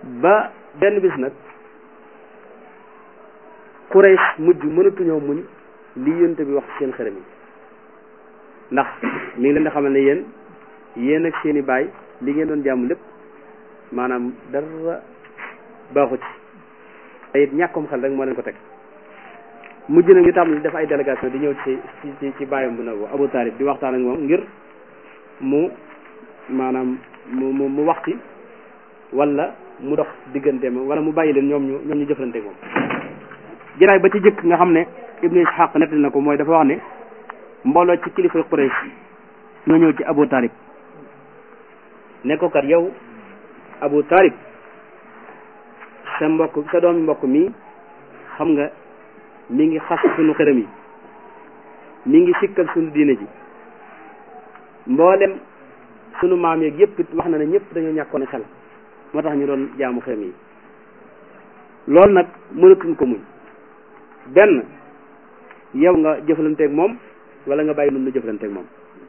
ba benn bis nag Quraysh mujj mënatuñoo muñ li yonte bi wax seen xërëm yi ndax mi ngi leen di xamal ne yéen yéen ak seen i baay li ngeen doon jàmm lépp maanaam dara baaxu ci te it ñàkkum xel rek moo leen ko teg mujj na ñu tàmbali def ay délégation di ñëw ci ci ci bàyyam bu nagu Abu Talib di waxtaan ak moom ngir mu maanaam mu mu mu wax ci wala mu dox digganteem wala mu bàyyi leen ñoom ñu ñoom ñu jëflante moom jiraay ba ci jëkk nga xam ne Ibnu Ishaq nettali na ko mooy dafa wax ne mbooloo ci kilifa Quraysh ñoo ñëw ci Abu Talib ne ko kat yow Abu Talib sa mbokk sa doomi mbokk mi xam nga mi ngi xas sunu xërëm yi mi ngi sikkal sunu diine ji mboolem sunu maam yeeg yëpp it wax na ne ñëpp dañoo ñàkkoon xel moo tax ñu doon jaamu xërëm yi loolu nag mënatuñ ko muñ benn yow nga jëflanteeg moom wala nga bàyyi nun nu jëflanteeg moom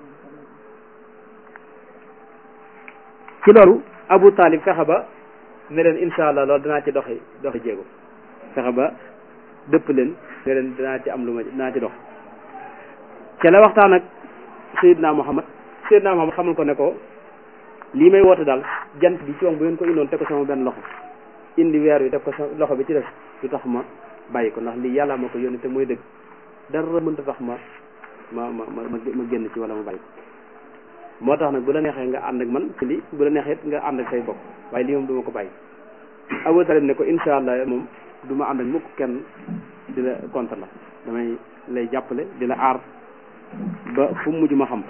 ci loolu Abu Talib fexe ba ne leen incha allah loolu danaa ci doxi doxi jéego fexe ba dëpp leen ne leen danaa ci am lu ma danaa ci dox ca la waxtaan ak Seydina Muhammad Seydina Muhammad xamal ko ne ko lii may woote daal jant bi ci wax bu ngeen ko indoon teg ko sama benn loxo indi weer wi teg ko sama loxo bi ci def du tax ma bàyyi ko ndax lii yàlla ma ko yónni te mooy dëgg dara mënta tax ma ma ma ma ma génn ci wala ma bàyyi ko moo tax nag bu la neexee nga ànd ak man ci lii bu la neexee nga ànd ak say bopp waaye lii moom du ma ko bàyyi Abu Talib ne ko incha allah moom du ma ànd ak mukk kenn di la contre la damay lay jàppale di la aar ba fu mujj ma xam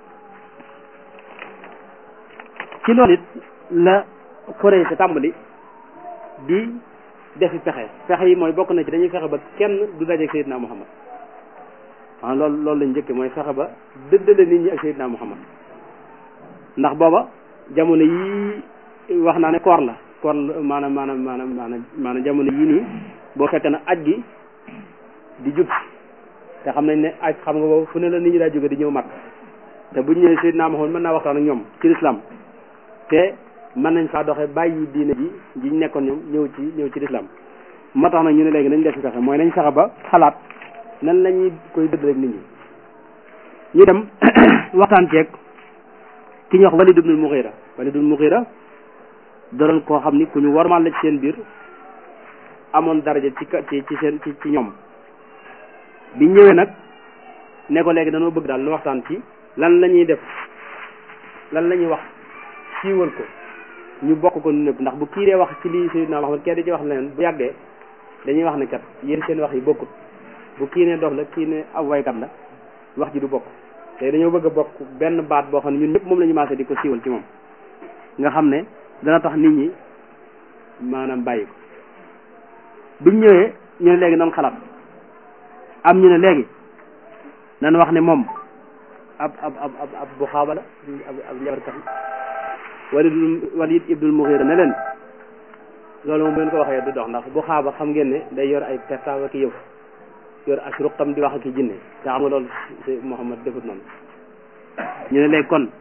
ci loolu it la Quraysh tàmbali di defi pexe pexe yi mooy bokk na ci dañuy fexe ba kenn du dajeeg Seydina Muhammad ah loolu loolu lañ njëkke mooy fexe ba dëddale nit ñi ak Seydina Muhammad ndax booba jamono yii wax naa ne koor la koor maanaam maanaam maanaam maanaam maanaam jamono yii nii boo fekkee na aj gi di jub te xam nañ ne aj xam nga boobu fu ne la nit ñi daa jóge di ñëw mag te bu ñu ñëwee Seydina Muhammad mën naa waxtaan ak ñoom ci lislaam te mën nañ faa doxe bàyyi diine ji ji ñu nekkoon ñoom ñëw ci ñëw ci lislaam moo tax nag ñu ne léegi nañ def ci fexe mooy nañ fexe ba xalaat nan la ñuy koy dëdd rek nit ñi ñu dem waxtaan ceeg ki ñuy wax Walid ibnul Mughira Walid ibnul Mughira doon koo xam ni ku ñu warmal la ci seen biir amoon daraja ci ci ci seen ci ci ñoom bi ñëwee nag ne ko léegi dañoo bëgg daal nu waxtaan ci lan la ñuy def lan la ñuy wax siiwal ko ñu bokk ko nu nëpp ndax bu kii dee wax ci lii Seydina Muhammad kee di ci wax leneen bu yàggee dañuy wax ne kat yéen seen wax yi bokkut bu kii ne dof la kii ne ab waykat la wax ji du bokk te dañoo bëgg a bokk benn baat boo xam ne ñun ñëpp moom la ñu maase di ko siiwal ci moom nga xam ne dana tax nit ñi maanaam bàyyi ko biñ ñëwee ñu ne léegi nan xalaat am ñu ne léegi nan wax ne moom ab ab ab ab ab bu xaaba la ab ab njabarkat Walid Walid ibnul Mughira ne leen loolu moom bu ngeen ko waxee du dox ndax bu xaaba xam ngeen ne day yor ay pertaaw ak yëf yor ak ruqam di wax ak i jinne te xam nga loolu si Muhammad defut noonu ñu ne léegi kon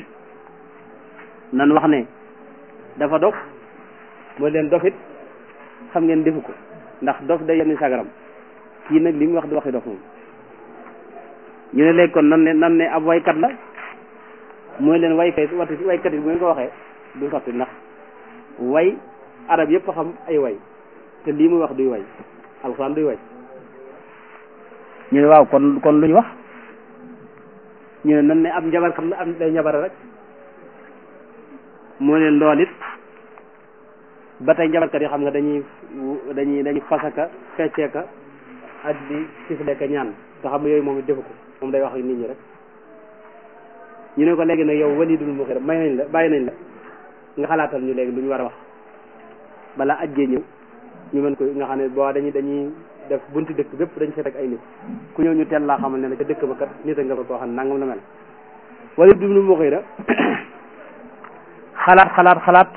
nan wax ne dafa dof mooy leen dofit xam ngeen defu ko ndax dof day yenn sagaram kii nag li mu wax di waxi dof moom ñu ne léegi kon nan ne nan ne ab waykat la mooy leen waykat wati waykat yi bu ngeen ko waxee du sotti ndax way arab yëpp xam ay way te lii muy wax duy way alxuraan duy way ñu ne waaw kon kon lu ñu wax ñu ne nan ne ab njabarkat la am day njabare rek moo leen lool it ba tey njabarkat yi xam nga dañuy dañuy dañuy fasaka fecceeka ak di sifleeka ñaan te xam nga yooyu moom it defu ko moom day wax ak nit ñi rek ñu ne ko léegi nag yow Walidul Mughira may nañ la bàyyi nañ la nga xalaatal ñu léegi lu ñu war a wax balaa ajjee ñëw ñu mën ko nga xam ne boo dañuy dañuy def bunti dëkk bépp dañ fa teg ay nit ku ñëw ñu teel laa xamal ne la ca dëkk ba kat nit a nga fa koo xam ne nangam la mel Walid ibn Mughira xalaat xalaat xalaat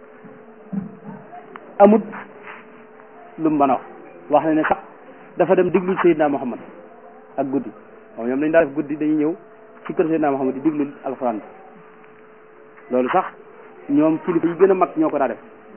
amut lu mu mën a wax wax na ne sax dafa dem diglu Seydina Muhammad ak guddi waaw ñoom dañ daa def guddi dañuy ñëw ci kër Seydina Muhammad di diglu alxuraan bi loolu sax ñoom kilifa yi gën a mag ñoo ko daa def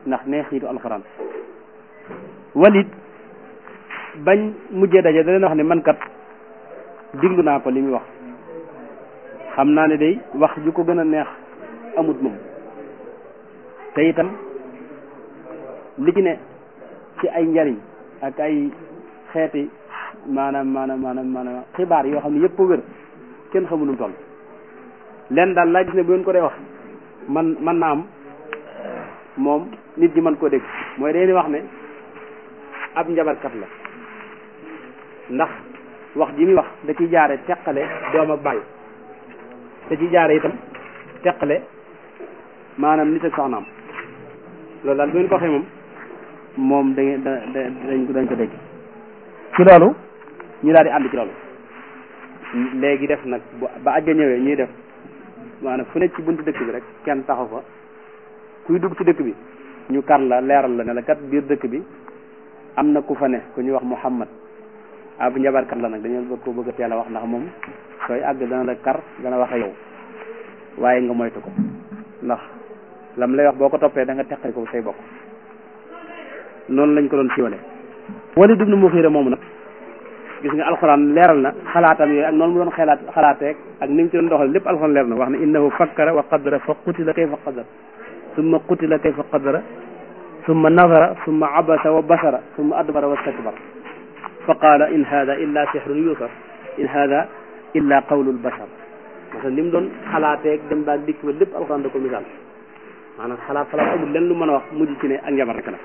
ndax neexiitu alxuraan Walid bañ mujjee daje da leen wax ne man kat diglu naa ko li muy wax xam naa ne day wax ju ko gën a neex amut moom te itam li ci ne ci ay njariñ ak ay xeeti maanaam maanaam maanaam maanaam xibaar yoo xam ne yëpp a wér kenn xamul nu mu toll leen daal laa gis ne bu ngeen ko dee wax man man na am moom nit ñi mën koo dégg mooy dañuy wax ne ab njabarkat la ndax wax ji muy wax da ciy jaare teqale doom ak bàyyi da ciy jaare itam teqale maanaam nit ak soxnaam loolu daal bu ngeen ko waxee moom moom da ngeen da dañ ko dañ ko dégg ci loolu ñu daal di ànd ci loolu léegi def nag ba ajja ñëwee ñuy def maanaam fu nekk ci buntu dëkk bi rek kenn taxaw fa kuy dugg ci dëkk bi ñu kar la leeral la ne la kat biir dëkk bi am na ku fa ne ku ñuy wax Muhammad ab njabarkat la nag dañoo bëgg ko bëgg a teel a wax ndax moom sooy àgg dana la kar dana wax ak yow waaye nga moytu ko ndax lam lay wax boo ko toppee da nga teqali ko say bokk noonu lañ ko doon siiwale Walid ibn Mughira moomu nag gis nga alxuraan leeral na xalaatam yooyu ak noonu mu doon xalaat xalaateeg ak ni mu ci doon doxal lépp alxuraan leer na wax ne innahu fakkara wa qaddara fa qutila kayfa qaddara summa qutila kayfa qaddara summa nazara summa abasa wa basara summa adbara wa stakbara fa qaala in hada illa sihrun yusar in hada illa qawlul bashar parce que li mu doon xalaateeg dem baag dikk ba lépp alxuraan da ko misaal maanaam xalaat xalaat amul lenn lu mën a wax mujj ci ne ak njabar rek la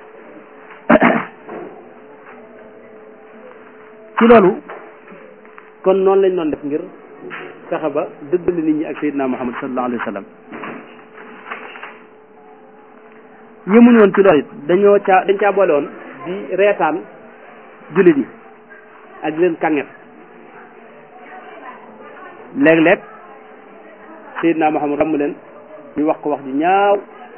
ci loolu kon noonu lañ doon def ngir fexe ba dëddale nit ñi ak Seydina Muhammad sallallahu alayhi wa sallam yëmuñu woon ci loolu it dañoo caa dañ caa boole woon di reetaan jullit yi ak di leen kànget léeg-léeg Seydina Muhammad ramm leen ñu wax ko wax ji ñaaw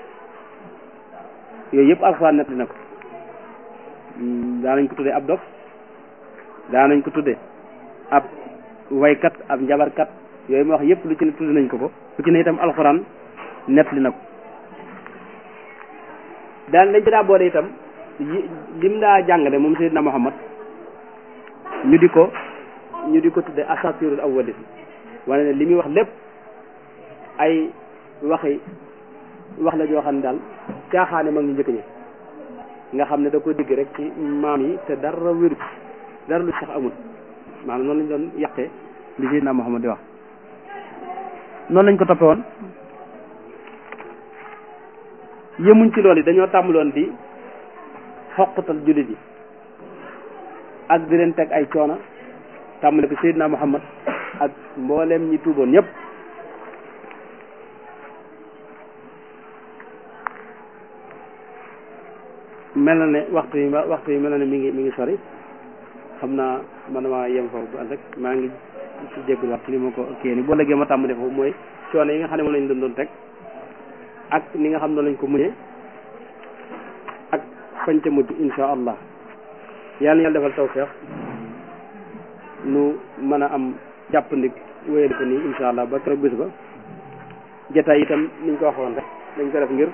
yooyu yëpp alxuraan nettali na ko daanañ ko tuddee ab dof daanañ ko tuddee ab waykat ab njabarkat yooyu ma wax yëpp lu ci ne tudd nañ ko ko lu ci ne itam alxuraan nettali na ko daan lañ ci daa boole itam lim daa jàngale moom Seydina Muhammad ñu di ko ñu di ko tuddee asatirul awwalin wane ne li muy wax lépp ay waxi wax la joo xam ne daal caaxaane mag ñu njëkk ñi nga xam ne da ko digg rek ci maam yi te dara wéru dara lu sax amul maanaam noonu lañ doon yàqee li Seydina Muhammad di wax noonu lañ ko toppe woon yëmuñ ci loolu yi dañoo tàmbaloon di xoqatal jullit yi ak di leen teg ay coono tàmbale ko Seydina Muhammad ak mbooleem ñi tuuboon ñëpp mel na ne waxtu yi waxtu yi mel na ne mi ngi mi ngi sori xam naa man maa yem foofu bu ànd rek maa ngi ci jéggul wax ci li ma ko kii ni boo léegi ma tàmbale foofu mooy coono yi nga xam ne moom lañ doon doon teg ak ni nga xam ne lañ ko mujjee ak fañ ca mujj insha allah yàlla yàlla defal tawfeex nu mën a am jàppandi wéyal ko nii insha allah ba keroog bis ba jotaay itam niñ ko waxoon rek dañ ko def ngir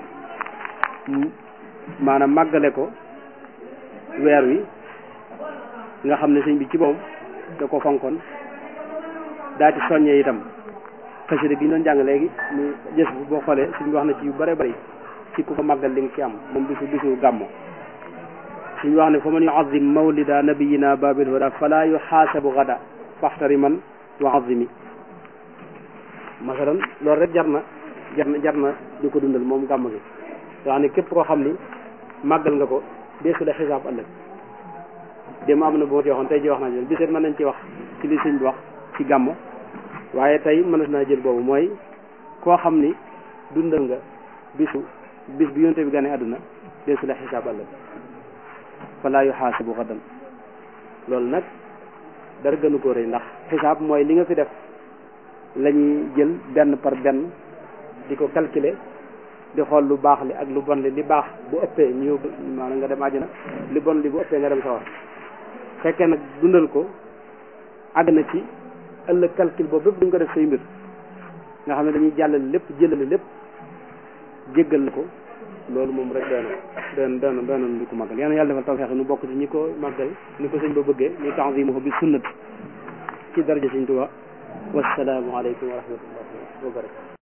maanaam màggale ko weer wi nga xam ne sëñ bi ci boppam da ko fonkoon daa ci soññee itam xasida gi ñu doon jàng léegi mu gës bu boo xoolee sëñ bi wax na ci yu bare bari ci ku ko màggal li nga ci am moom bisu bisu gàmmo suñu wax ne fa man yuazim mawlida nabiyina babil huda fala yuxaasabu gada faxtari man wa azimi masalan loolu rek jar na jar na jar na di ko dundal moom gàmm gi nga xam ne képp koo xam ni màggal nga ko deesu la xisaab ëllëg dem am na boo ci waxoon tey ji wax naa jël biseet mën nañ ci wax ci li sëñ bi wax ci gàmmo waaye tey mënees naa jël boobu mooy koo xam ni dundal nga bisu bis bi yonte bi gane àdduna deesu la xisaab ëllëg fala yuxaasibu xadan loolu nag dara gënu ko rëy ndax xisaab mooy li nga fi def la ñuy jël benn par benn di ko calculer di xool lu baax li ak lu bon li li baax bu ëppee ñu yóbbu maanaam nga dem àjjana li bon li bu ëppee nga dem sawar fekkee nag dundal ko àgg na ci ëllëg calcul boobu bépp duñ ko def say mbir nga xam ne dañuy jàllale lépp jëlale lépp jéggal la ko loolu moom rek doy na doy na doy na doy na di ko màggal yal na yàlla defal tawfeex nu bokk ci ñi ko màggal ni ko sëñ ba bëggee ni tanzimuhu bi sunnati ci daraja sëñ Tuubaa wassalaamu aleykum wa rahmatullahi wa barakatu